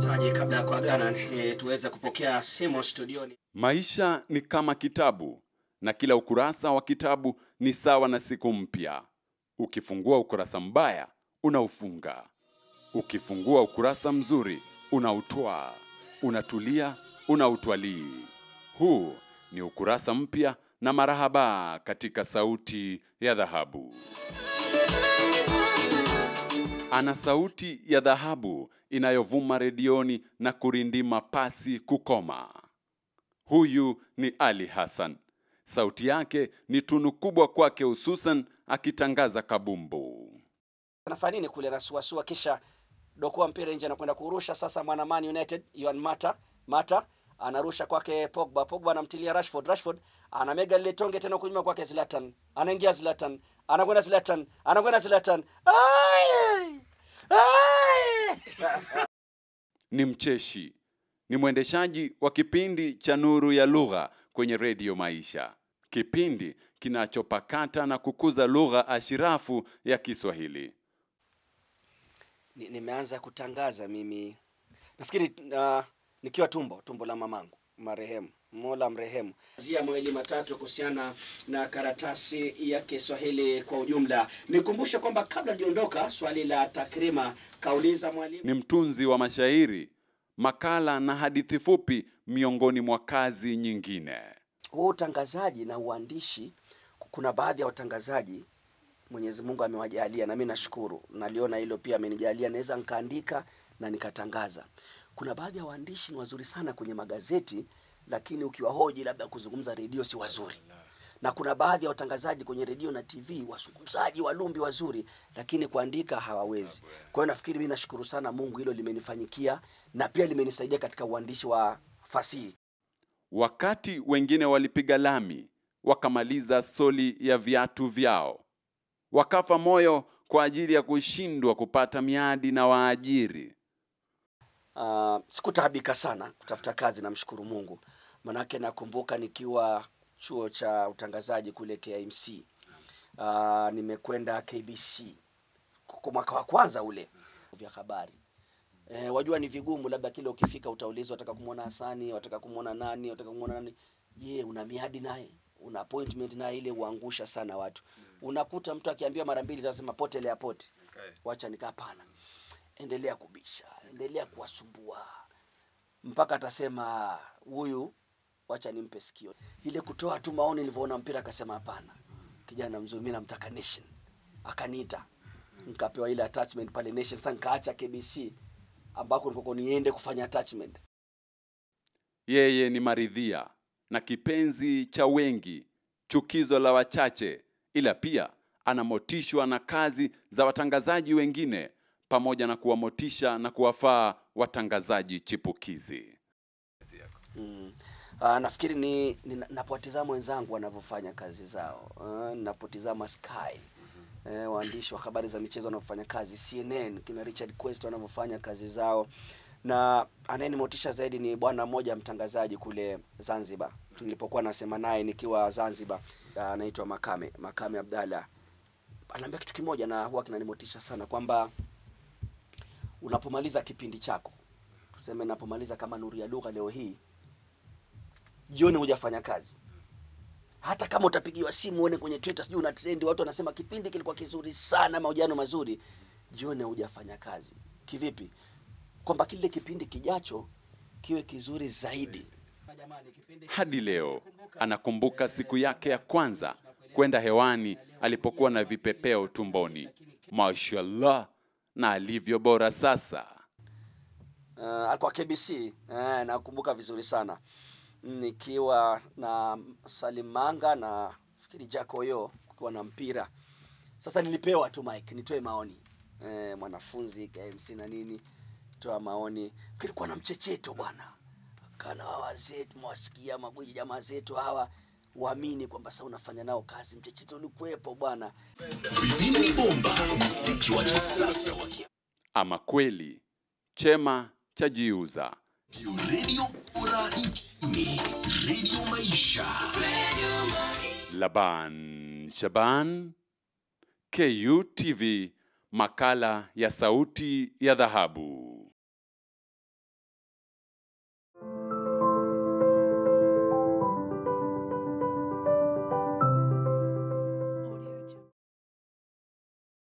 Taji, kabla ya kuagana e, tuweze kupokea simu studioni. Maisha ni kama kitabu na kila ukurasa wa kitabu ni sawa na siku mpya. Ukifungua ukurasa mbaya, unaufunga. Ukifungua ukurasa mzuri, unautwaa. Unatulia, unautwalii. Huu ni ukurasa mpya na marahaba katika sauti ya dhahabu. Ana sauti ya dhahabu inayovuma redioni na kurindima pasi kukoma. Huyu ni Ali Hassan. Sauti yake ni tunu kubwa kwake, hususan akitangaza kabumbu. Anafanya nini kule? Anasuasua kisha dokoa mpira nje, anakwenda kurusha sasa. Mwana Man United Yohan Mata Mata anarusha kwake Pogba. Pogba anamtilia Rashford. Rashford anamega lile tonge tena kunyuma kwake Zlatan. Anaingia Zlatan, anakwenda Zlatan, anakwenda Zlatan. Ai! Ai! Ni mcheshi, ni mwendeshaji wa kipindi cha Nuru ya Lugha kwenye redio Maisha, kipindi kinachopakata na kukuza lugha ashirafu ya Kiswahili. Ni- nimeanza kutangaza mimi nafikiri uh, nikiwa tumbo tumbo la mamangu marehemu mola mrehemu zia mawili matatu kuhusiana na karatasi ya kiswahili kwa ujumla nikumbushe kwamba kabla liondoka swali la takrima kauliza mwalimu Ni mtunzi wa mashairi, makala na hadithi fupi, miongoni mwa kazi nyingine. huu utangazaji na uandishi kuna baadhi ya watangazaji mwenyezi mungu amewajalia na mi nashukuru naliona hilo pia amenijalia naweza nikaandika na nikatangaza kuna baadhi ya waandishi ni wazuri sana kwenye magazeti lakini ukiwahoji labda kuzungumza redio si wazuri na kuna baadhi ya watangazaji kwenye redio na tv wazungumzaji walumbi wazuri lakini kuandika hawawezi kwa hiyo nafikiri mi nashukuru sana mungu hilo limenifanyikia na pia limenisaidia katika uandishi wa fasihi Wakati wengine walipiga lami, wakamaliza soli ya viatu vyao, wakafa moyo kwa ajili ya kushindwa kupata miadi na waajiri. Uh, sikutaabika sana kutafuta kazi, namshukuru Mungu. Manake nakumbuka nikiwa chuo cha utangazaji kule KIMC. Uh, nimekwenda KBC kwa mwaka wa kwanza ule vya habari. E, wajua ni vigumu, labda kile ukifika utaulizwa wataka kumwona Hasani, wataka kumwona nani, wataka kumwona nani. Je, una miadi naye? Una appointment naye? Ile huangusha sana watu. Unakuta mtu akiambiwa mara mbili atasema potelea pote. Wacha nikaa hapana endelea kubisha, endelea kuwasumbua mpaka atasema huyu, wacha nimpe sikio. Ile kutoa tu maoni, nilivyoona mpira akasema hapana, kijana mzuri, mimi namtaka Nation. Akaniita nikapewa ile attachment pale Nation. Sasa nikaacha KBC ambako nilikuwa niende kufanya attachment. Yeye ni maridhia na kipenzi cha wengi, chukizo la wachache, ila pia anamotishwa na kazi za watangazaji wengine, pamoja na kuwamotisha na kuwafaa watangazaji chipukizi. Mm. Uh, nafikiri ni, ni napotizama wenzangu wanavyofanya kazi zao uh, napotizama Sky eh, waandishi wa habari za michezo wanavyofanya kazi CNN kina Richard Quest wanavyofanya kazi zao na anayenimotisha zaidi ni bwana mmoja mtangazaji kule Zanzibar nilipokuwa nasema naye nikiwa Zanzibar uh, anaitwa Makame Makame Abdalla anaambia kitu kimoja na huwa kinanimotisha sana kwamba unapomaliza kipindi chako tuseme napomaliza kama Nuru ya Lugha leo hii jioni hujafanya kazi hata kama utapigiwa simu uone kwenye Twitter sijui una trend watu wanasema kipindi kilikuwa kizuri sana mahojiano mazuri jioni hujafanya kazi kivipi kwamba kile kipindi kijacho kiwe kizuri zaidi Hadi leo anakumbuka siku yake ya kwanza kwenda hewani alipokuwa na vipepeo tumboni. Mashallah, na alivyo bora sasa. uh, alikuwa KBC eh, nakumbuka vizuri sana nikiwa na Salim Manga na fikiri Jacoyo kukiwa na mpira sasa nilipewa tu mike nitoe maoni eh, mwanafunzi KMC na nini toa maoni kilikuwa na mchecheto bwana kana wa wazee tumewasikia magwiji jamaa zetu hawa waamini kwamba sasa unafanya nao kazi mchecheto ulikuwepo bwana Vipindi bomba, mziki wa kisasa wa ki- Ama kweli chema cha jiuza. Radio bora nchini, Radio Maisha. Laban Shaban, KUTV, makala ya sauti ya dhahabu.